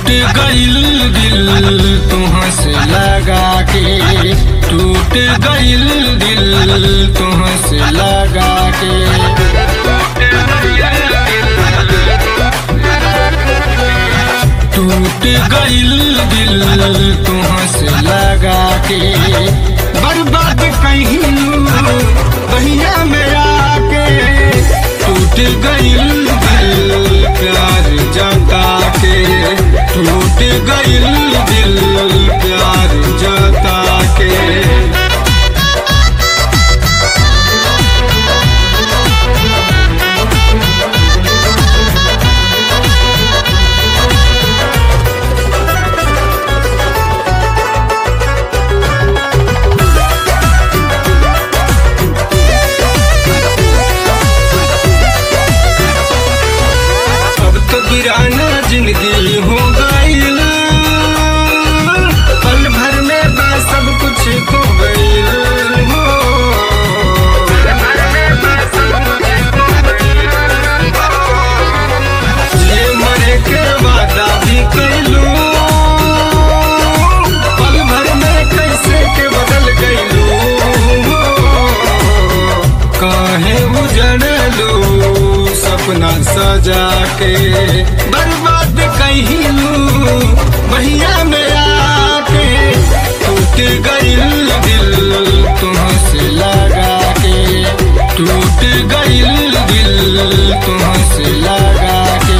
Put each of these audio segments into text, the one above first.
गइल दिल तुहाँ से लगा के टूट गइल दिल तुहाँ से लगा के टूट गइल दिल तुहाँ से लगा के बर्बाद कहीं बहिया में आके टूट गइल दिल प्यार जता के टूट गइल दिल प्यार जता के अब तो गिराना जिंदगी हो गईल पल भर में बा सब कुछ खो गईल हो ये मरे के वादा भी कैलू पल भर में कैसे के बदल गईलू काहे उजड़लू सपना सजा के बर्बाद कहिलू बहिया में आके टूट गइल दिल तुहाँ से लगा के टूट गइल दिल तुहाँ से लगा के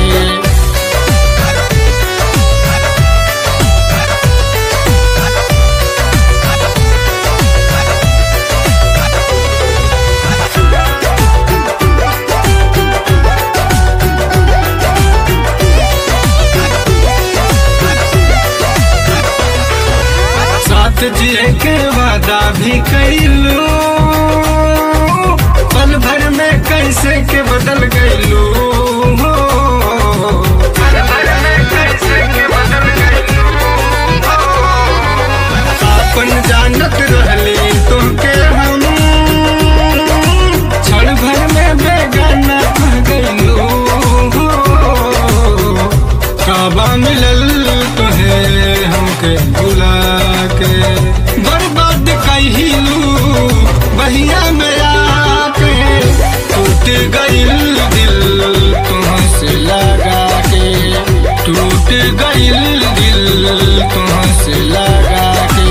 साथ जिए के वादा भी कैलू पल भर में कैसे के बदल गईलू हो पल भर में कैसे के बदल गईलू अपन जानत रहली तुमके हम क्षण भर में बेगाना कह गईलू हो काबा मिलल तुहे हमके बुला के बर्बाद कहिलू बहिया में आके टूट गइल दिल तुहाँ से लगा के टूट गइल दिल तुहाँ से लगा के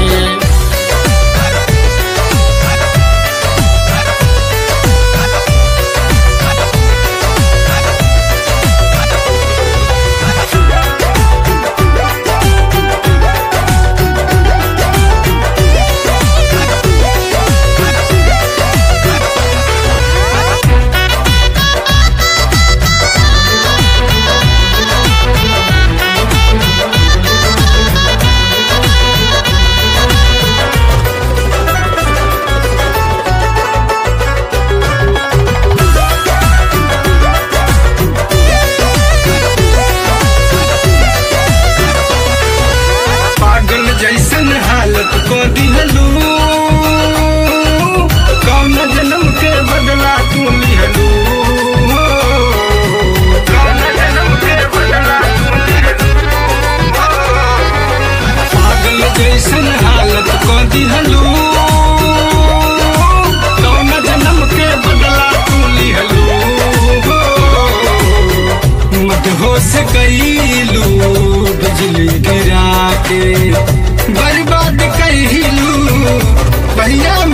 पागल जैसन हालत को दिहलू कौन जन्म के बदला तू लिहलू कौन जन्म के बदला तू लिहलू पागल जैसन हालत को दिहलू कौन जन्म के बदला तू लिहलू मदहोश कैलू बिजली गिरा के बर्बाद कैलू भैया